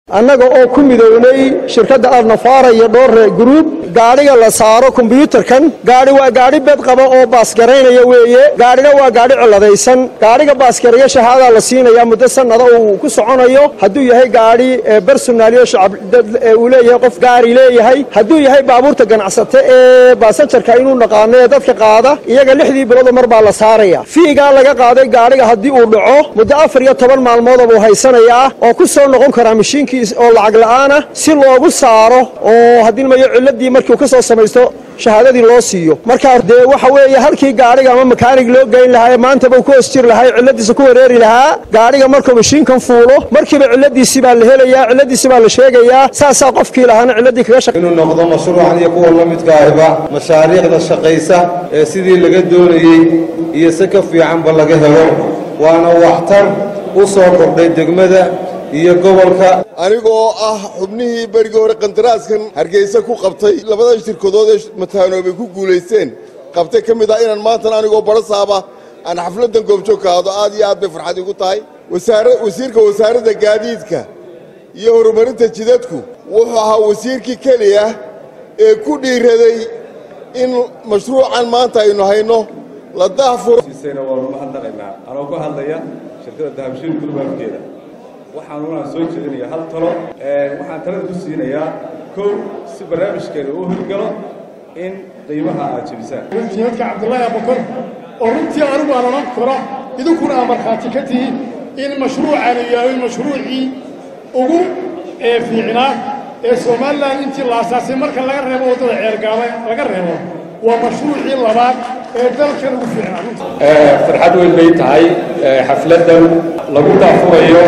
annaga oo ku midownay shirkadda alnafaara iyo dhoore gruub gaadhiga la saaro kombyuutarkan gaadhi waa gaadhi bed qaba oo baasgaraynaya weeye gaadhina waa gaadhi cilladaysan gaadhiga baasgareeya shahaadaa la siinaya muddo sannada uu ku soconayo hadduu yahay gaadhi barsonaaliyo shacab uu leeyahay qof gaari leeyahay hadduu yahay baabuurta ganacsate ee baasanjarka inuu naqaano ee dadka qaada iyaga lixdii biloodo mar baa la saaraya fiigaa laga qaaday gaadhiga haddii uu dhaco muddo afar iyo toban maalmooda buu haysanayaa oo ku soo noqon karaa mashiinkii oo lacag la'aana si loogu saaro oo haddii mayo cilladii markii uu ka soo samaysto shahaadadii loo siiyo markaa dee waxa weeye halkii gaadhiga ama makaanig loo geyn lahaa ee maantaba uu ku hoos jiri lahaa cilladiisa ku wareeri lahaa gaadhiga markuu mashiinkan fuulo markiiba cilladiisii baa la helayaa cilladiisi baa la sheegayaa saasaa qofkii lahaana cilladii kaga shaq inuu noqdo mashruucan iyo kuwa la midka ahiba mashaariicda shaqaysa ee sidii laga doonayey iyo si ka fiicanba laga helo waana waxtar u soo kordhay degmada iyo gobolka anigoo ah xubnihii berigii hore qandaraaskan hargeysa ku qabtay labada shirkadood ee mataanoobay ku guulaysteen qabtay ka mid ah inaan maantana anigoo barasaaba aan xafladdan goobjoog ka hado aad iyo aad bay farxad igu tahay wasiirka wasaaradda gaadiidka iyo horumarinta jidadku wuxuu ahaa wasiirkii keliya ee ku dhiiraday in mashruucan maanta aynu hayno la daahfuro waanu mahadnaqaynaa anoo ku hadlaya shirkadda dahabshiil gurbaabkeeda waxaanunaan soo jeedinaya hal talo waxaan talada ku siinayaa kow si barnaamijkeena uu hirgalo in qiimaha aad jebisaan jihaadka cabdullaahi abakar oo runtii anigu aan odhan karo idinkuna aa markhaati ka tihi in mashruucaanu yahay mashruucii ugu fiicnaa ee somalilan intii la asaasay marka laga reebo waddada ceergaaba laga reebo waa mashruucii labaad ee dalkan ugu fiicnaa farxad weyn bay tahay xafladdan lagu daafurayo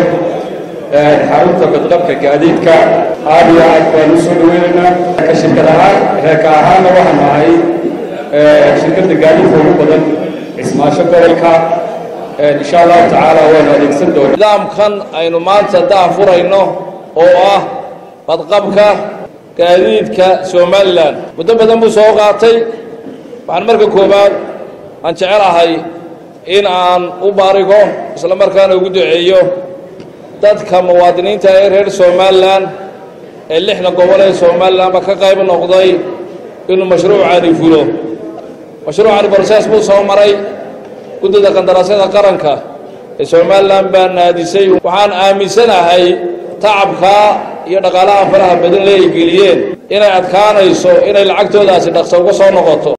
xarunta badqabka gaadiidka aad iyo aad baan u soo dhaweynaynaa ka shirkad ahaan reerka ahaanna waxaan ahay shirkadda gaadiidka ugu badan cismaasho gobolka insha allahu tacaala waanu adeegsan doona nidaamkan aynu maanta daafurayno oo ah badqabka gaadiidka somalilan muddo badan buu soo qaatay waxaan marka koowaad aan jecelahay in aan u baarigo isla markaana ugu duceeyo dadka muwaadiniinta ee reer somalilan ee lixda gobol ee somalilanba ka qayb noqday inuu mashruucani fulo mashruucani borsees buu soo maray guddida qandaraasyada qaranka ee somalilan baa naadisay waxaan aaminsanahay tacabkaa iyo dhaqaalaha faraha badan le ay geliyeen inay adkaanayso inay lacagtoodaasi dhaqso uga soo noqoto